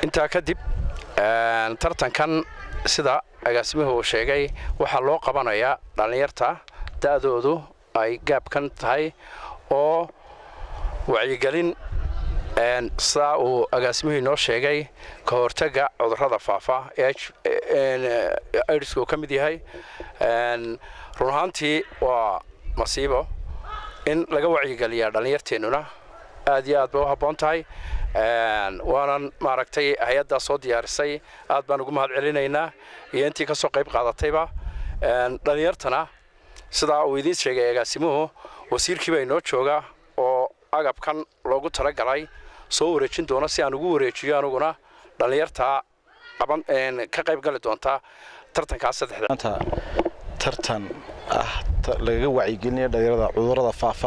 intaa kadib tartankan sida agaasimuhu uu sheegay waxaa loo qabanayaa dhallinyarta da'doodu ay gaabkan tahay oo wacyigelin sidaa uu agaasimuhu inoo sheegay ka hortagga cudurrada faafa aidsku uu ka mid yahay run ahaantii waa masiibo in laga wacyigeliyaa dhallinyarteennuna aad iyo aad bay u habboon tahay waanan maaragtay hay-addaa soo diyaarisay aad baan ugu mahad celinaynaa iyo intii ka soo qayb qaadatayba dhallinyartana sidaa uu idiin sheegay agaasimuhu wasiirkiiba inoo jooga oo agabkan loogu talagalay soo wareejin doona si aan ugu wareejiyo aniguna dhallinyartaa qaban ka qayb gali doonta tartankaas saddexda tartan ah lagaga wacyigelinaya dhalinyarada cudurrada faafa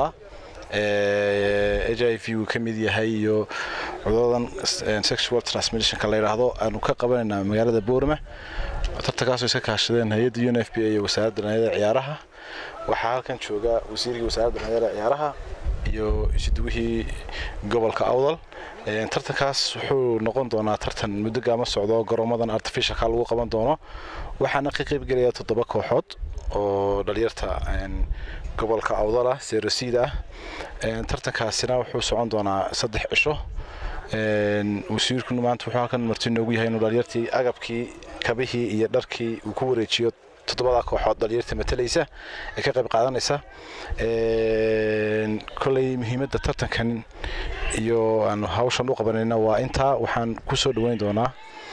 h i v uu ka mid yahay iyo cuduradan sexual transmissionka la yidhaahdo aanu ka qabanaynaa magaalada boorama tartankaasoo iska kaashadeen hay-adda un f b a iyo wasaaradda dhalinyarada ciyaaraha waxaa halkan jooga wasiirkii wasaaradda dhalinyarada ciyaaraha iyo isuduwihii gobolka awdal tartankaas wuxuu noqon doonaa tartan muddo gaama socdo garoomadan artificialka lagu qaban doono waxaana ka qaybgelaya toddoba kooxood oo dhalinyarta gobolka awdal ah serosiid ah tartankaasina wuxuu socon doonaa saddex cisho wasiirkuna maanta wuxuu halkan marti noogu yahay inuu dhalinyartii agabkii kabihii iyo dharkii uu ku wareejiyo toddobada kooxood dhalinyarta matalaysa ee ka qayb qaadanaysa koley muhiimadda tartankan iyo aanu hawshan u qabanayna waa intaa waxaan ku soo dhoweyn doonaa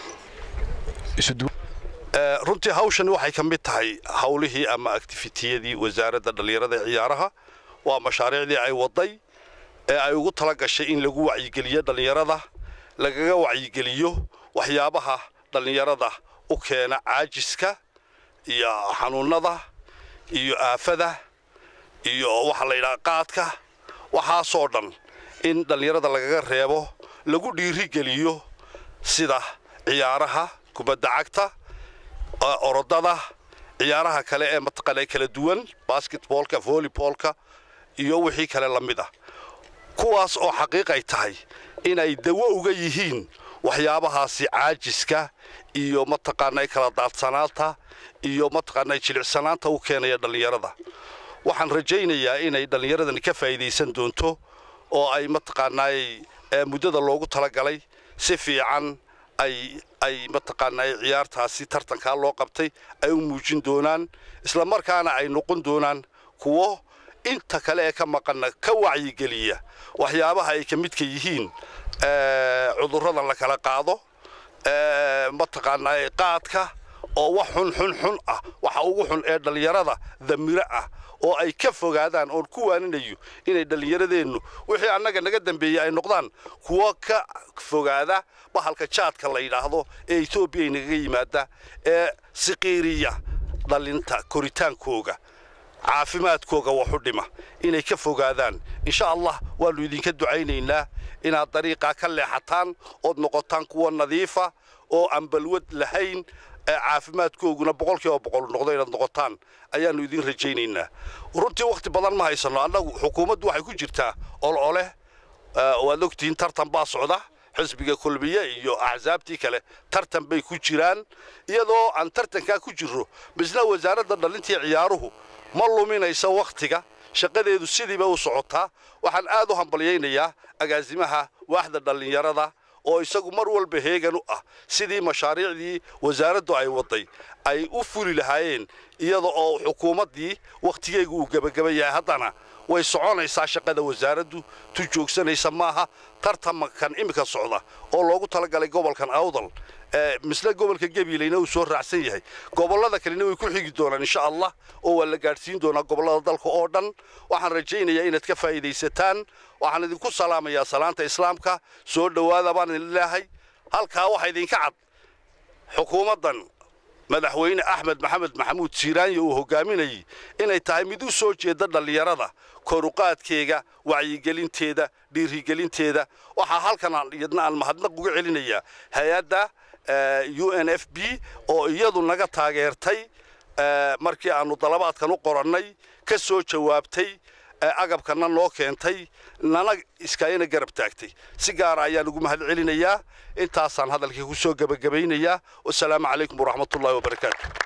runtii hawshan waxay ka mid tahay hawlihii ama actifitiyadii wasaaradda dhallinyarada ee ciyaaraha waa mashaariicdii ay waday ee ay ugu tala gashay in lagu wacyigeliyo dhallinyarada lagaga wacyigeliyo waxyaabaha dhallinyarada u keena caajiska iyo xanuunnada iyo aafada iyo waxa la yidhaha qaadka waxaasoo dhan in dhallinyarada lagaga reebo lagu dhiirigeliyo sida ciyaaraha kubadda cagta orodada ciyaaraha kale ee mataqaana kala duwan basketboolka volleyboolka iyo wixii kale la mid ah kuwaas oo xaqiiqay tahay inay dawo uga yihiin waxyaabahaasi caajiska iyo mataqaanay kala daadsanaanta iyo mataqaanay jilicsanaanta u keenaya dhallinyarada waxaan rajaynayaa inay dhallinyaradani ka faa'iidaysan doonto oo ay mataqaanaay muddada loogu talagalay si fiican ay ay mataqaanaa ciyaartaasi tartankaa loo qabtay ay u muujin doonaan isla markaana ay noqon doonaan kuwo inta kale ee ka maqanna ka wacyigeliya waxyaabaha ay ka midka yihiin cudurradan la kala qaado mataqaanaa qaadka oo wax xun xun xun ah waxa ugu xun ee dhallinyarada damiro ah oo ay ka fogaadaan oon ku waaninayo inay dhallinyaradeennu wixii annaga naga dambeeyey ay noqdaan kuwo ka fogaada bahalka jaadka la yidhaahdo ee etoobiya nagaga yimaada ee siqiiriya dhallinta koritaankooga caafimaadkooga waxu dhima inay ka fogaadaan insha allah waannu idinka ducaynaynaa inaad dariiqaa ka leexataan ood noqotaan kuwa nadiifa oo aan balwad lahayn caafimaadkooguna boqolkiiba boqol noqdo inaad noqotaan ayaannu idin rajaynaynaa runtii wakhti badan ma haysanno annagu xukuumaddu waxay ku jirtaa olole waad ogtihiin tartan baa socda xisbiga kulmiye iyo axsaabtii kale tartan bay ku jiraan iyadoo aan tartankaa ku jirro misna wasaaradda dhallintii ciyaaruhu ma luminaysa wakhtiga shaqadeedu sidiiba u socotaa waxaan aad u hambalyaynayaa agaasimaha waaxda dhallinyarada oo isagu mar walba heegan u ah sidii mashaariicdii wasaaraddu ay waday ay u fuli lahaayeen iyada oo xukuumaddii wakhtigeygu uu gebagaba yahay haddana way soconaysaa shaqada wasaaraddu tu joogsanaysa maaha tartamankan iminka socda oo loogu talagalay gobolkan awdal misle gobolka gabiilayna uu soo raacsan yahay gobollada kalena way ku xigi doonaan insha allah oo waa la gaadhsiin doonaa gobollada dalka oo dhan waxaan rajaynayaa inaad ka faa'iidaysataan waxaan idinku salaamayaa salaanta islaamka soo dhowaada baan idin leehay halkaa waxaa idinka cad xukuumaddan madaxweyne axmed maxamed maxamuud siiraanya uu hogaaminayay inay tahay mid u soo jeeda dhallinyarada koruqaadkeega wacyigelinteeda dhiirigelinteeda waxaa halkan iyadna aan mahadnaq uga celinayaa hay-adda u n f b oo iyadu naga taageertay markii aannu dalabaadkan u qorannay ka soo jawaabtay agabkana noo keentay nana iskaayana garab taagtay si gaara ayaan ugu mahad celinayaa intaasaan hadalkii ku soo gebagabaynayaa wasalaamu calaykum waraxmatullahi wabarakaatu